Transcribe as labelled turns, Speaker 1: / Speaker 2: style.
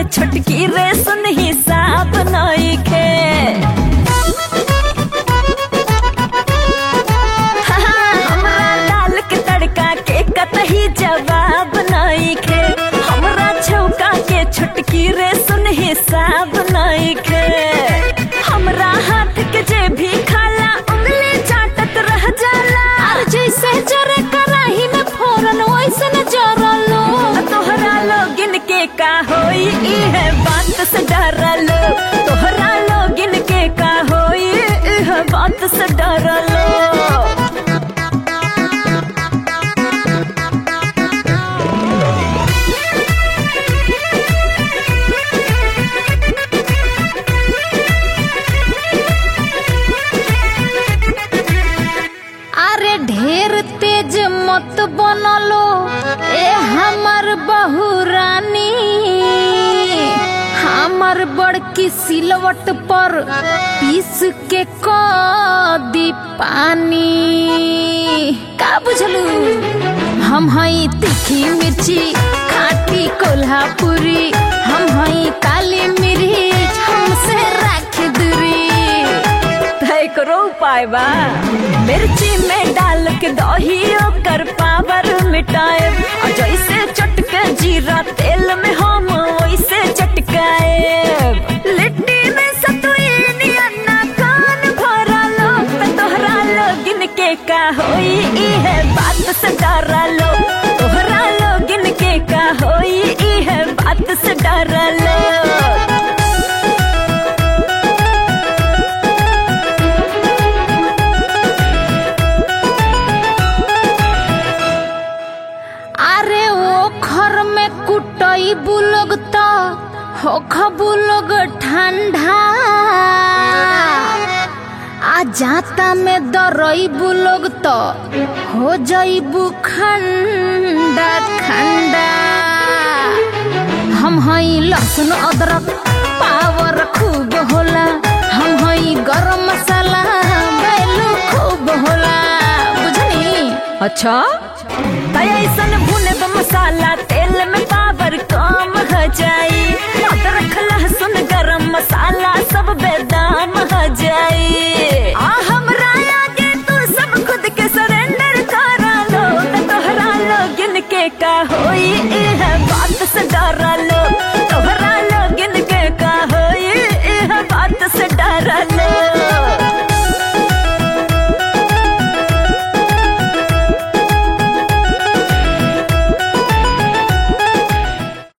Speaker 1: छुटकी रे सुन हिसाब नइखे हमरा दाल के तड़का के कतही जवाब नइखे हमरा छौका के छुटकी रे सुन हिसाब नइखे हमरा हाथ के जे भी खाला उंगली चाटत रह जाला
Speaker 2: और जैसे जरे कराही में फोरन वैसे न जरलो
Speaker 1: तोहरा लोगिन के का होई इहे बात से डरलो तोहरा लोगिन के का होई इहे बात से डरलो
Speaker 2: अरे ढेर तेज मत बनलो ए हमर बहू रानी हमर बड़की सिलवट पर पीस के क दी पानी का बुझलू हम हई तीखी मिर्ची खाटी कोल्हापुरी हम हई काली मिर्च हमसे राख दूरी
Speaker 1: तय करो उपाय बा मिर्ची में डाल के दही ओकर पावर मिटाए और जैसे चटके जीरा तेल में हम वैसे चटकाए लिट्टी में सतुई नियन्ना कान भरा लो पे तोहरा लोगिन के का होई इहे बात से डरा लो तोहरा लोगिन के का होई इहे बात से डरा लो
Speaker 2: अरे ओ घर में कुटई बुलग तो हो खबुलग ठंडा आ जाता में दरई बुलग तो हो जईबू खंडा खंडा हम हई लहसुन अदरक पावर खूब होला हम हई गरम मसाला बैलू खूब होला बुझनी
Speaker 1: अच्छा ऐसन भुने मसाला तेल में पावर कम हो जाई अदरक लहसुन गरम मसाला सब बेदाम हो जाई आ हमरा आगे तू सब खुद के सरेंडर करा लो त तोहरा लोगिन के का होई इह बात से डरा